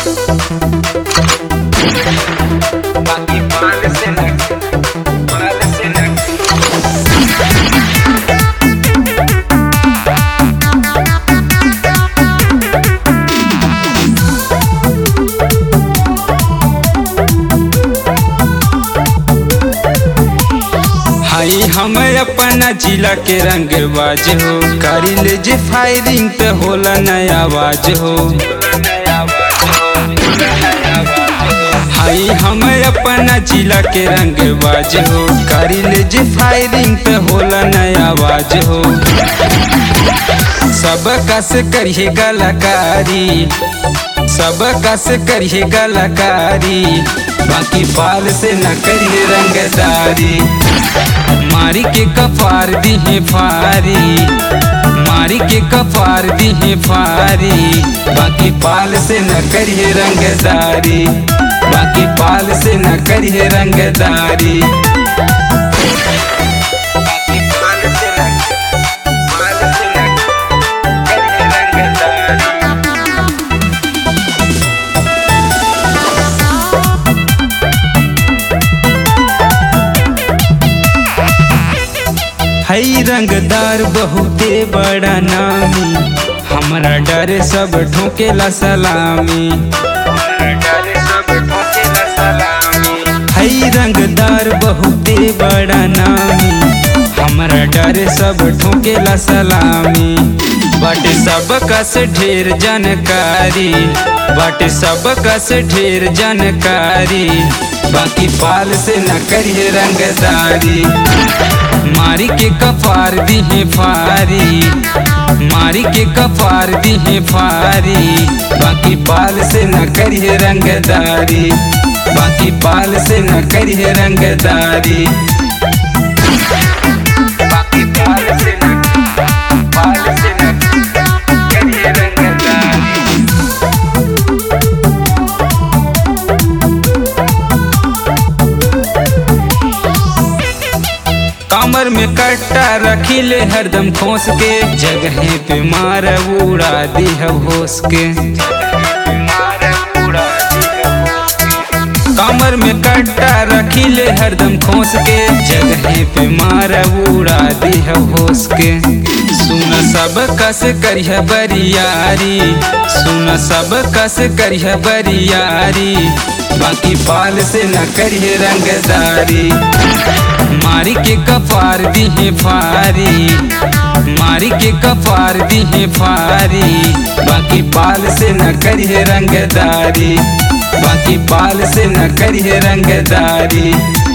बाकी पाल से न पाल से न हाई हम अपना जिला के रंग बाज हो करी ले जे फायरिंग पे होला नया आवाज हो हाई हम अपना जिला के रंग बाज हो करी ले जे फायरिंग पे होला नया आवाज हो सब कस करिए कलाकारी सब कस करिए कलाकारी बाकी पाल से न करिए रंगदारी मारी के कपार दिहे फारी मारी के कपार दिहे फारी बाकी पाल से न करिए रंगदारी बाकी पाल से न करिए रंगदारी बाकी पाल से न पाल से न करिए रंगदारी हई रंगदार बहुते बड़ा नामी हमरा डर सब ठोकेला सलामी हई रंगदार बहुते बड़ा नामी हमरा डर सब ठोकेला सलामी बट सब कस ढेर जानकारी बट सब कस ढेर जानकारी बाकी पाल से न करिए रंगदारी मारी के कपार दिहे फारी मारी के कपार दिहे फारी बाकी पाल से न करिए रंगदारी बाकी पाल से न करिए रंगदारी बाकी पाल से न पाल से न करिए रंगदारी कमर में कट्टा रखी ले हरदम खोस के जगह पे मार उड़ा दी है होस के कमर में कट्टा रखी ले हरदम खोस के जगह पे मार उड़ा दी है होस के सुन सब कस करिह बरियारी सुन सब कस करिह बरियारी बाकी पाल से न करिए रंगदारी मारी के कपार दिहे फारी मारी के कपार दिहे फारी बाकी पाल से न करिए रंगदारी बाकी पाल से न करिए रंगदारी